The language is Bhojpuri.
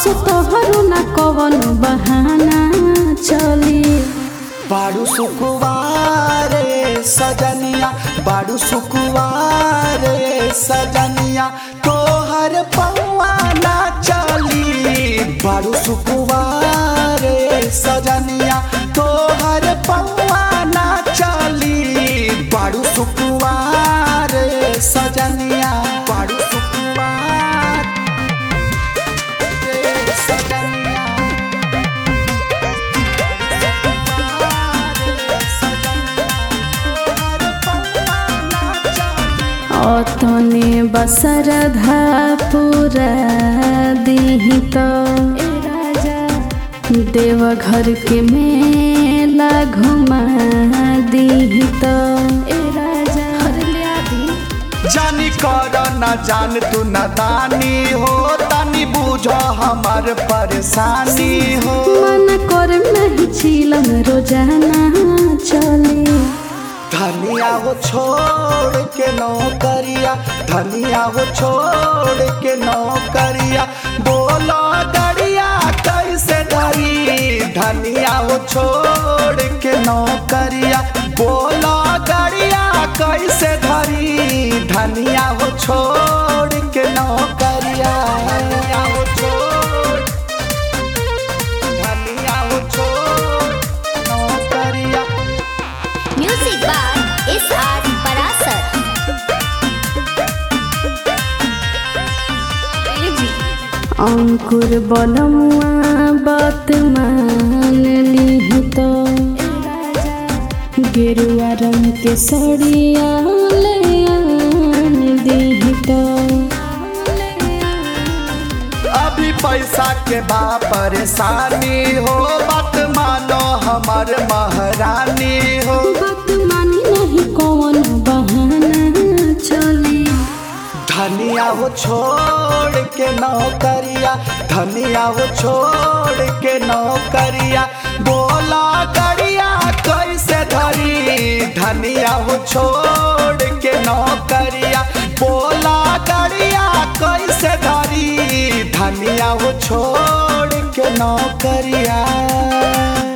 असो तोहरो न कवन बहाना चली बाड़ू सुकुवारे सजनिया बाड़ू सुकुवारे सजनिया तोहर पौआ ना चली बाड़ू सुकुवारे सजनिया तोहर पौआ ना चली बाड़ू सुकुवारे सजनिया बाड़ू सुकुवार रे सजनिया अतने बसरधा पूरा दीही तो देवघर के मेला घुमा दीही तो जानी कर न जान तू न दानी हो तानी बुझ हमार परेशानी हो मन कर नहीं चिलम रोजाना चले धनिया हो छोड़ के नौकरिया धनिया हो छोड़ के नौकरिया बोलो गड़िया कैसे धरी धनिया हो छोड़ के नौकरिया बोलो गड़िया कैसे धरी धनिया हो छोड़ के नौकरिया धनिया हो छोड़ धनिया हो छोड़ नौकरिया Music by S.R. Parasar. अंकुर बलमुआ बात मान ली तो गेरुआ रंग के सड़िया ले आन दी तो अभी पैसा के बा परेशानी हो बात मानो हमर महारानी हो बात मानी नहीं कौन बहाना चली धनिया हो छोड़ के नौकरिया धनिया हो छोड़ के नौकरिया बोला गड़िया कैसे धरी धनिया हो छोड़ के नौकरिया बोला गड़िया कैसे धरी धनिया हो छोड़ के नौकरिया